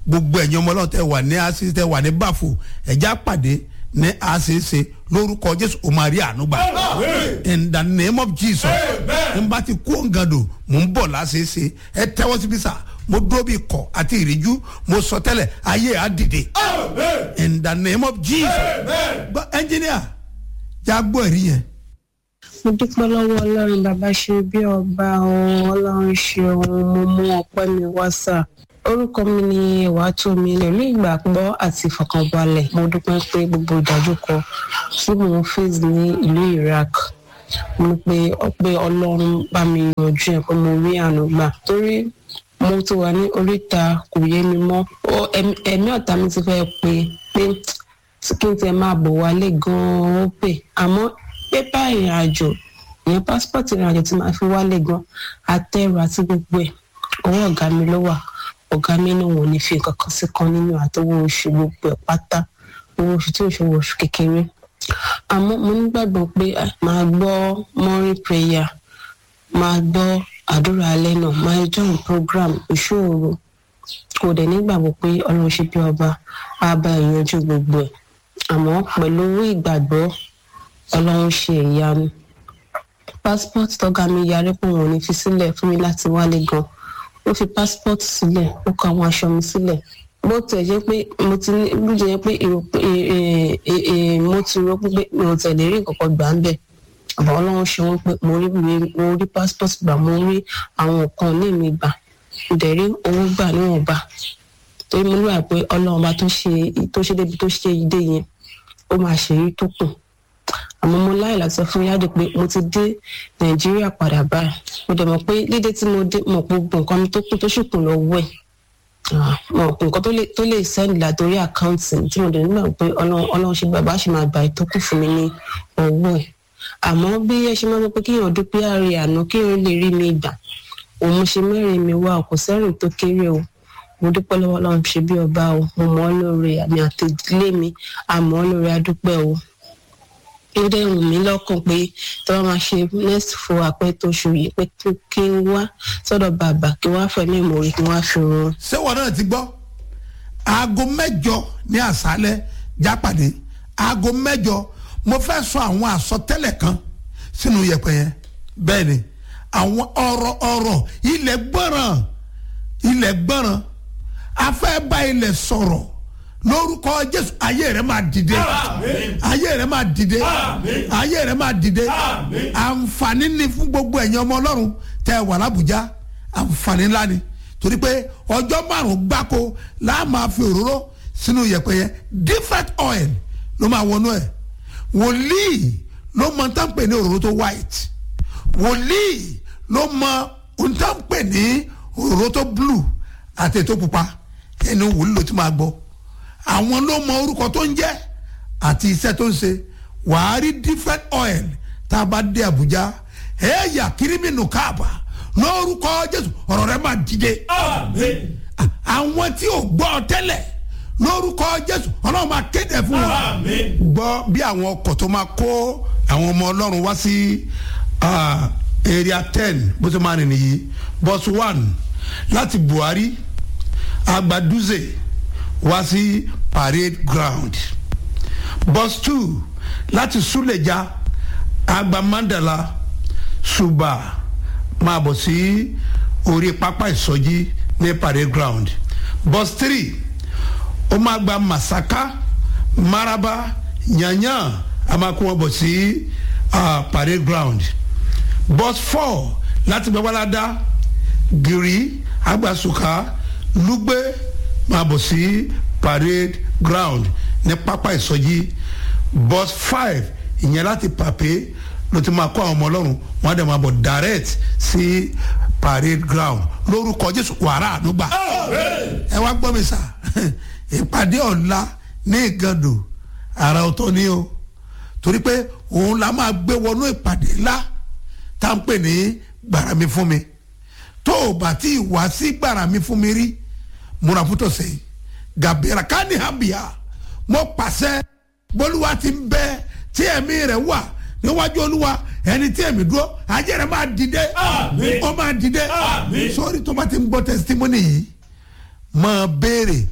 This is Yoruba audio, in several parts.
gbogbo ẹ̀yin ọmọ ọlọ́run tẹ wà ní àṣìṣe tẹ wà ní bàfò ẹ̀já pàdé ní àṣìṣe lórúkọ jésù o máa rí àánú gbà in the name of jesus n bá ti kú òǹgàdò mò ń bọ̀ láṣìṣe ẹ tẹ́wọ́ síbi sá mo dúró bí kọ̀ àti ìríjú mo sọ tẹ́lẹ̀ ayé á dìde in the name of jesus gbọ́ ẹnjìníà jágbó ẹ̀rí yẹn mo dúpẹ́ lọ́wọ́ ọlọ́run bàbá ṣe bí ọba ohun ọlọ́run ṣe ohun mo mú ọpẹ́ mi wá sà orúkọ mi ni ìwàtòmí pẹ̀lú ìgbàgbọ́ àti ìfọkànbalẹ̀ mo dúpẹ́ pé gbogbo ìdájúkọ tí mò ń face ní ìlú iraq mo ní pé pé ọlọ́run bá mi yanjú ẹ̀ pé mo rí àánú gbà torí mo ti wà ní oríta kò yé mi mọ́ ẹ̀mí ọ̀tá mi ti fẹ́ pe pé kí n tẹ máa bọ̀ wálé gan-an ó pè àmọ́ pépà ìrìn àjò ìyẹn pásítọ̀tì ìrìn àjò tí màá fi wálé gan àtẹrù àti gbogbo ẹ̀ ọwọ́ ọ̀gá mi ló wà ọ̀gá mi náà wọn ò ní fi nǹkan kan sí kan nínú àtọwọ́ oṣù gbogbo ẹ̀ pátá owó oṣù tí oṣù oṣù kékeré àmọ́ mo nígbàgbọ́ pé màá gbọ́ morning prayer màá gbọ́ àdúrà alẹ́ náà màá join program ìṣòro kò dẹ̀ nígbàgbọ́ pé ọlọ́run ṣe bí ọba á bá ìyanjú gbogbo ẹ̀ àmọ́ pẹ̀lú owó ìgbàgbọ́ ọlọ́run ṣe ìyanu passport tọ́gá mi yarí pé òun ò ní fi sílẹ̀ fún mi láti wálé gan ó fi passport sílẹ̀ ó kọ àwọn aṣọ mi sílẹ̀ bó tẹ̀ jẹ́ pé mo ti ní bó jẹ́ pé mo ti rò pé mi ò tẹ̀lé rí nǹkan gbà ń bẹ̀ àbá ọlọ́run ṣe wọ́n pé mo rí mo rí passport gbà mo rí àwọn nǹkan ní mi gbà mo dẹ̀ rí owó gbà níwọ̀nba torí mo níwà pé ọlọ́run bá tó ṣe tó ṣe débi tó ṣe ìdè yẹn ó máa ṣèyí tó kù àmọ́ mo láì láti sọ fún yáde pé mo ti dé nàìjíríà padà báyìí mo dẹ̀ mọ̀ pé lídé tí mo dé mọ̀ pé gbogbo nǹkan mi tó kù tó sì kù lọ́wọ́ ẹ̀ mọ̀ nǹkan tó lè sẹ́ndì látòrí àkáǹtì tí mo dẹ̀ nígbà pé ọlọ́run ṣe bàbá ṣe máa gbà tó kù fún mi ní ọwọ́ ẹ̀ àmọ́ bí ẹ ṣe máa ń pẹ́ kéèyàn dúpẹ́ àárẹ̀ àná kéèyàn lè rí mi gbà òun mo ṣe mẹ́rin mi wá kò sẹ́rìn tó kéré o mo dúpẹ́ lọ́wọ́ ọlọ́run ṣe bí ọba o mo mọ̀ ọ́ lóore àmì àtẹ̀lé mi àmọ́ ọ́ lóore adúpẹ́ o ó dẹ̀ wù mí lọ́kàn pé tí wọ́n máa ṣe next fún apẹ́ tó ṣù yìí pé kí n wá sọ́dọ̀ bàbá kí wọ́n á fẹ́ mímọ́ orí kí wọ́n á fi run. ṣé wọn náà ti gbọ́ aago mẹ́jọ ní àṣálẹ́ jápàdé aago mẹ́jọ mo fẹ́ sọ àwọn àsọtẹ́lẹ̀ kan sínú yẹ̀pẹ̀ yẹn bẹ́ẹ̀ ni àwọn ọ̀rọ̀ ọ̀rọ̀ ilẹ̀ gbọ́ràn ilẹ̀ gbọ́ràn afẹ́ bá ilẹ̀ sọ̀rọ̀ lórúkọ jésù ayé rẹ máa dìde ayé rẹ máa dìde ayé rẹ máa dìde àǹfààní ni fún gbogbo ẹ̀yin ọmọ ọlọ́run tẹ wà lábùjá àǹfààní ńlá ni torí pé ọjọ́ márùn-ún gbáko láà máa fi òróró sínú yẹ̀pẹ̀ yẹn different oil ló máa wọnú ẹ̀ wòlíì ló mọ tá ń pè ní òróró tó white wòlíì ló mọ ohun tá ń pè ní òróró tó blue àti ètò pupa ẹni wòlíì ló ti máa gbọ́ àwọn ló mọ orúkọ tó ń jẹ́ àti iṣẹ́ tó ń ṣe wàá rí different oil tá a bá dé Àbújá ẹ̀yà kírímìnù káàbà lórúkọ Jésù ọ̀rọ̀ rẹ máa dìde àwọn tí ò gbọ́ tẹ́lẹ̀ lórúkọ Jésù Ọlọ́run máa kéde fún wọn gbọ́ bí àwọn ọkọ̀ tó máa kó àwọn ọmọ Ọlọ́run wá sí area ten bó ṣe máa rìn nìyí bus one láti Buhari Agbaduze wá sí parade ground bus two láti Suleja Agba Mandala Suba máa bọ̀ sí orí pápá ìsọjí ní parade ground bus three ó máa gba Masaka Maraba Yanyan a máa kó wọn bọ̀ sí uh, parade ground bus four láti Gbàgbáládá Giri Agbasuka Lugbe máa bọ̀ sí parade ground ní pápá ìsọjí bus five ìyẹn láti pàpé ló ti máa kó àwọn ọmọ ọlọ́run wọn á dẹ̀ máa bọ̀ direct sí parade ground lórúkọ jésù wàrà ànúgbà ẹ wá gbọ́ mi sà ìpàdé ọ̀la ní ìgàndò àrà ọ̀tọ̀ ni o torí pé òun la máa gbé wọnú ìpàdé ńlá tá à ń pè ní gbàrà mi fún mi tó o bá tí ì wá sí gbàrà mi fún mi rí múra fún tọ̀sẹ̀ yìí gàbẹ́rà ká ní hàbíà mo pàṣẹ bólúwa ti ń bẹ tí ẹ̀mí rẹ̀ wà níwájú olúwa ẹni tí ẹ̀mí dúró ajé rẹ̀ máa dìde ó máa dìde sórí tó bá ti ń gbọ́ testimony yìí máa béèrè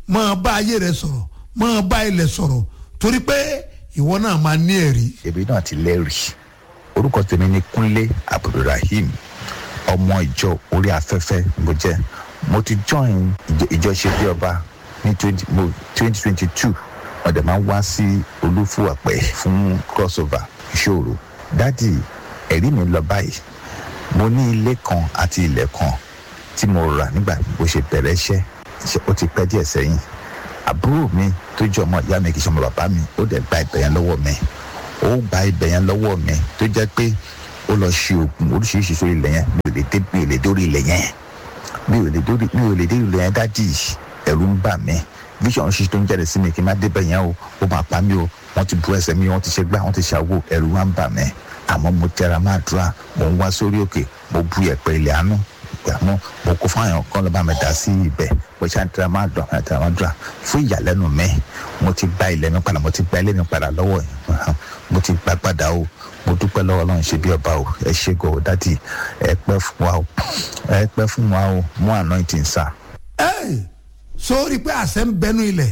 máa bá ayé rẹ sọ̀rọ̀ máa bá ilẹ̀ sọ̀rọ̀ torí pé ìwọ náà máa ní ẹ̀rí. èmi náà ti lẹ́rìí orúkọ tèmi ni kúnlé abdulrahim ọmọ ìjọ orí afẹ́fẹ́ mo jẹ́ mo ti join ìjọ- ìjọ ṣe bí ọba ní twenty twenty two wọ́n dẹ̀ máa ń wá sí olúfúwàpẹ́ fún crossover ìṣòro dádì ẹ̀rí mi lọ báyìí mo ní ilé kan àti ilẹ̀ kan tí mo rà nígbà bó ṣe bẹ̀rẹ̀ iṣẹ́ ṣe- ó ti pẹ́ díẹ̀ sẹ́yìn àbúrò mi tó jẹ́ ọmọ ìyá mi kì í ṣe ọmọ bàbá mi ó dẹ̀ gba ibẹ̀ yẹn lọ́wọ́ mi ó gba ibẹ̀ yẹn lọ́wọ́ mi tó jẹ́ pé ó lọ ṣe oògùn oríṣiríṣi sórí ilẹ̀ yẹn mi ò lè dé mi ò lè dórí ilẹ̀ yẹn mi ò lè dórí mi ò lè dé ilẹ̀ yẹn dádì ẹ̀rù ń bà mí vision ṣíṣe tó ń jáde sí mi kí n má débẹ̀ yẹn o ó máa pa mí o wọ́n ti bu ẹsẹ̀ mi wọ́n ti ṣe gbá wọ́n ti ṣàwò ẹ̀rù wá ń bà mí àmọ́ mo tẹra máa dúrà mo ń wá sórí òkè mo bu ẹ̀pẹ̀ ilẹ̀ àánú àmọ́ mo kó fún àwọn kan lọ́ba mi dá sí ibẹ̀ mo ṣáà ń tẹra máa dùn àwọn tẹra máa dùn fún ìyàlẹ́nu mi mo ti gba ilẹ̀ mi padà mo ti gba ilé mi padà lọ́wọ́ yìí mo ti gba padà o mo dúpẹ́ lọ́wọ́ ọlọ́run ṣe bí ọba o ẹ ṣe gò dádì ẹ pẹ́ fún wa o ẹ pẹ́ fún wa o mú anointing sá. ẹ sórí pé àṣẹ ń bẹnu ilẹ̀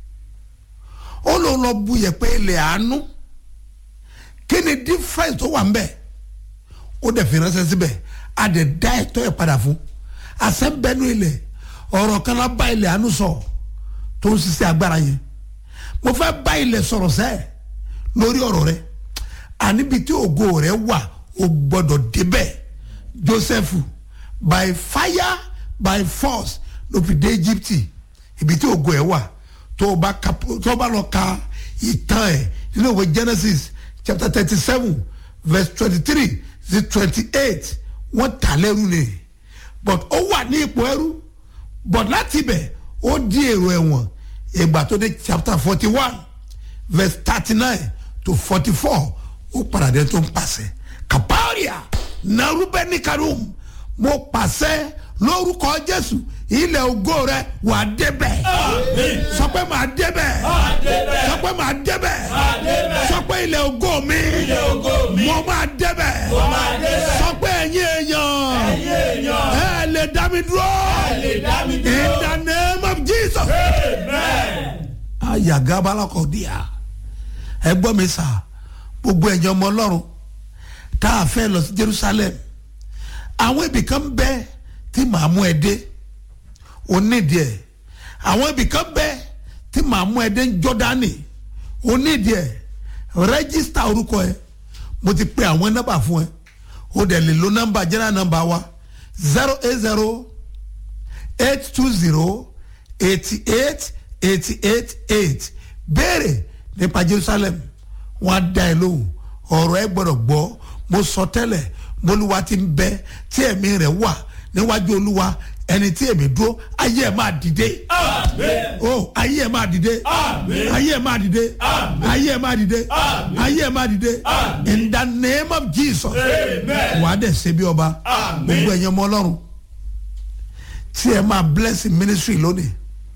ó ló lọ bu yẹ̀pẹ̀ ilẹ̀ àánú kí ni difference tó wà ń bẹ̀ ó dẹ̀ fi ránṣẹ́ síbẹ̀ a dẹ̀ dá ẹ̀tọ́ ẹ̀ padà fún àṣẹ ń bẹnu ilẹ̀ ọ̀rọ̀ kan lá bá ilẹ̀ àánú sọ tó ń ṣiṣẹ́ agbára yẹn mo fẹ́ bá ilẹ̀ sọ̀rọ̀ sẹ́ẹ̀ lórí ọ̀rọ̀ rẹ àníbi tí ògo rẹ wà o gbọ́dọ̀ débẹ̀ Joseph by fire by force ló fi dé Egypt ibi tí ògo ẹ wà tó o bá ka tó o bá lọ ka ìtàn ẹ nínú ìwé Genesis chapter thirty seven verse twenty three sí twenty eight wọ́n tà lẹ́rú ni but ó wà ní ipò ẹrú but láti ibẹ̀ ó di èrò ẹ̀wọ̀n ìgbà tó dé chapter forty one verse thirty nine to forty four ó padà dé tó ń pàṣẹ kaparia narubeni karum mo pàṣẹ lórúkọ jésù ilẹ̀ ògo rẹ wà á débẹ̀ sọ pé màá débẹ̀ sọ pé màá débẹ̀ sọ pé ilẹ̀ ògo mi mo máa débẹ̀ sọ pé ẹ̀yin èèyàn ẹ lè dá mi dúró in the name of jesus ayagabalakọ díà ẹ gbọ́ mi sà gbogbo ẹ̀jẹ̀ ọmọ ọlọ́run tá a fẹ́ lọ sí jerusalem àwọn ibì kan bẹ tí màá mú ẹ dé onídìí ẹ àwọn ibì kan bẹ tí màá mú ẹ dé jọdani onídìí ẹ rẹ́gísítà orúkọ ẹ mo ti pe àwọn nọ́mbà fún ẹ o dẹ̀ lè lo nọ́mbà general nọ́mbà wa zero eight zero eight two zero eighty eight eighty eight eight béèrè nípa jerusalem wọn á dá ẹ lóhùn ọ̀rọ̀ ẹ gbọ́dọ̀ gbọ́ mo sọ tẹ́lẹ̀ mọ́lúwa ti ń bẹ tí ẹ̀mí rẹ̀ wà níwájú olúwa ẹni tí èmi dúró ayé ẹ̀ máa dìde o ayé ẹ̀ máa dìde ayé ẹ̀ máa dìde ayé ẹ̀ máa dìde ayé ẹ̀ máa dìde in the name of jesus wà á dẹ̀ ṣe bí ọba gbogbo ẹ̀yẹ ọmọ ọlọ́run tí ẹ máa bless ministry lónìí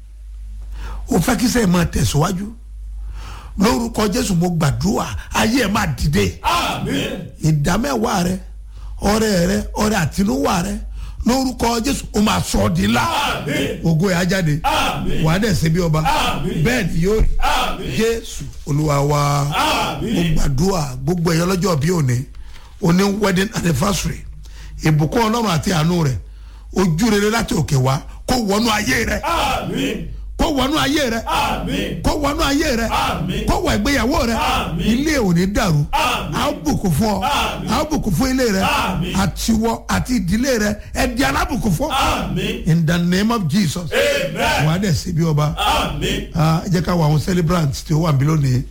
o fẹ́ kí sẹ́yìn máa tẹ̀síwájú lórúkọ jésù mo gbàdúrà ayé ẹ máa dìde ìdámẹ́wàá rẹ ọrẹ rẹ ọrẹ àtinúwà rẹ lórúkọ jésù o máa sọ ọ́ di ńlá ògo ẹ̀ á jáde wà á dẹ̀ ṣe bí ọba bẹ́ẹ̀ ni yóò rí jésù olúwa wa mo gbàdúrà gbogbo ẹ̀yọ́ lọ́jọ́ bí òní òní wedding anniversary ìbùkún ọlọ́run àti àánú rẹ̀ ojú rere láti òkè wá kó wọnú ayé rẹ kó wọnú ayé rẹ kó wọnú ayé rẹ kó wọ ìgbéyàwó rẹ ilé ò ní dàrú a ó bùkún fún ọ a ó bùkún fún ilé rẹ àtiwọ àti ìdílé rẹ ẹ di alábùkún fún in the name of jesus wà á dẹ̀ sí bí ọba ẹ jẹ́ ká wọ àwọn celebrants tí ó wà níbí lónìí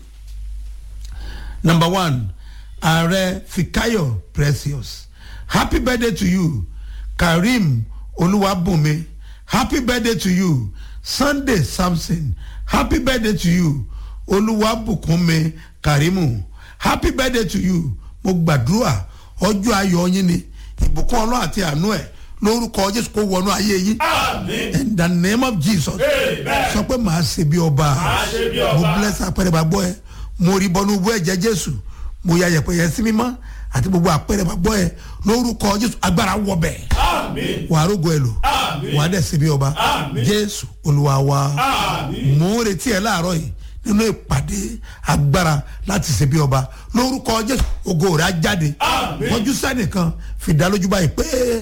number one ààrẹ fikayo precious happy birthday to you karim olúwàbùnmi happy birthday to you sunday samson happy birthday to you olúwàbùkúnmi karimu happy birthday to you mo gbàdúrà ọjọ́ ayọ̀ yín ni ìbùkún ọlọ́run àti àánú ẹ̀ lórúkọ jésù kó wọnú ayé yín in the name of jesus sọ pé màá ṣe bí ọba mo bless apẹrẹ bá gbọ́ ẹ mo rí bọ́nú bọ́ ẹ̀jẹ̀ jésù mo ya yẹ̀pẹ̀ yẹn sí mímọ́ àti gbogbo apẹrẹ bá gbọ́ ẹ lórúkọ jésù agbára wọ bẹ́ẹ̀ wàá rógo ẹ lò wàá dẹ̀ ṣe bí ọba jésù olúwa wa mò ń retí ẹ láàárọ̀ yìí nínú ìpàdé agbára láti ṣe bí ọba lórúkọ jésù ògo rẹ̀ á jáde wọ́n jú sẹ́nìkan fìdálójú báyìí pé.